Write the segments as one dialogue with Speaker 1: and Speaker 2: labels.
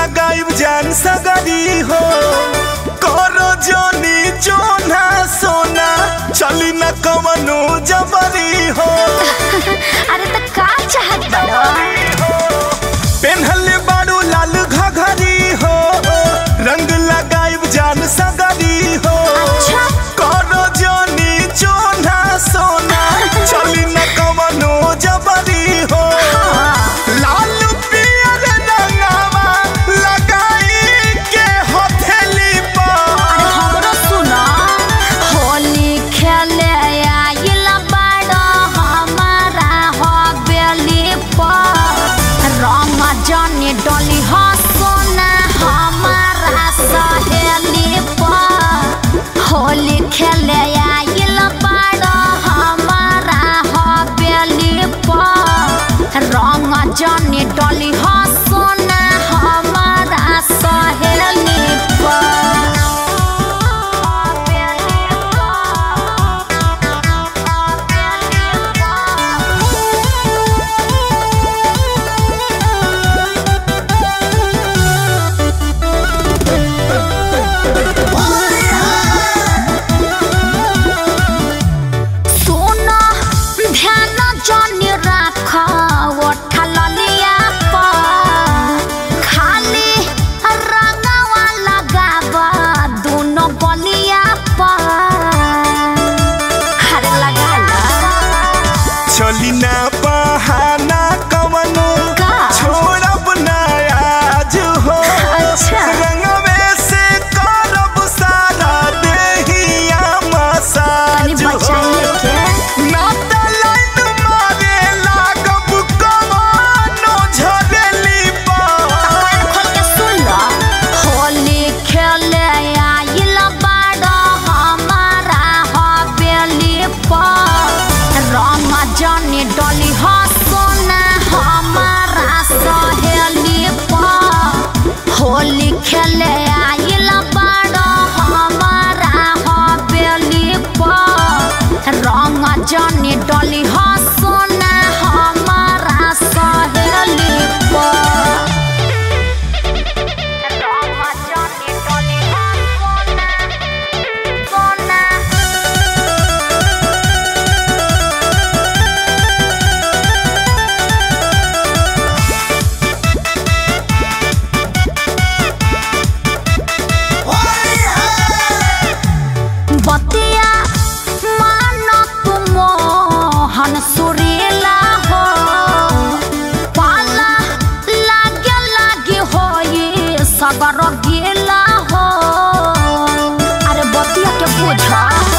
Speaker 1: लगाइब जान सगरी हो करो जोनी जोना सोना चली न कवनो जबरी हो
Speaker 2: अरे त का चाहत बड़ो
Speaker 1: पेन्हले बारू लाल घघरी हो रंग लगाइब जान सगरी हो
Speaker 2: अच्छा।
Speaker 1: करो जोनी जोना सोना चली न कवनो जबरी हो लाल पियर रंगवा लगाई के हथेली पर
Speaker 2: अरे हमरो सुनो होली खेले आइल बड़ो हमारा हवेली पर रंग जनी डोली हो सोना हमारा सहेली पर होली खेले आइल बड़ो हमारा हवेली पर रंग जनी डोली हो सोना हमारा सहेली सुनो ध्यान जनी राख ओठल लिया पर खाली रंगवा लगाब दोनों बलिया पर हरे लगा
Speaker 1: चली ना बहाना कवनो
Speaker 2: का?
Speaker 1: छोड़ब ना आज हो
Speaker 2: अच्छा।
Speaker 1: रंगवे से करब सारा देहिया
Speaker 2: तनी
Speaker 1: मसाज हो
Speaker 2: बचाइए के
Speaker 1: ना त लाइन मारे लागब कवनो झरेली पर
Speaker 2: कान खोल के सुन लो होली खेले आइल बाड़ो हमारा हवेली पर रंग जनी डोली हो सोना हमारा सहेली पर होली खेले आइल बाड़ो हमारा हवेली पर रंग जनी डोली हो सोना हमारा सहेली पर बतिया मानो तुम हन सुरीला हो पाला लागे लागे हो ये सगर गेला हो अरे बतिया के बुझा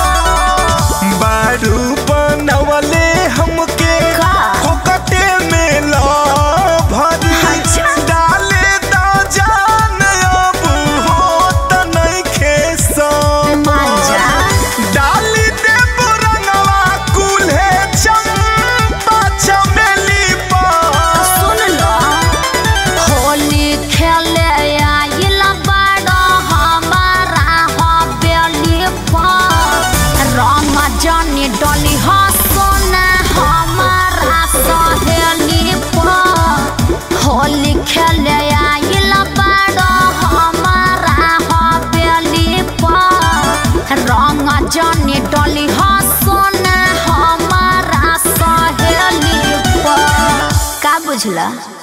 Speaker 1: बारू बनवले हमके
Speaker 2: का?
Speaker 1: फोकटे में लो भरी
Speaker 2: अच्छा।
Speaker 1: डाले द जान अब हो त नइखे सो
Speaker 2: मांजा
Speaker 1: डाली दे रंगवा कुल्हे चंपा चमेली पर
Speaker 2: सुन लो होली खेले आइल बड़ो हमारा हवेली पर रंग जनी डोली हो सोना हमारा सहेली पर होली खेले आइल बड़ो हमारा हवेली पर रंग जनी डोली हो सोना हमारा सहेली पर का बुझला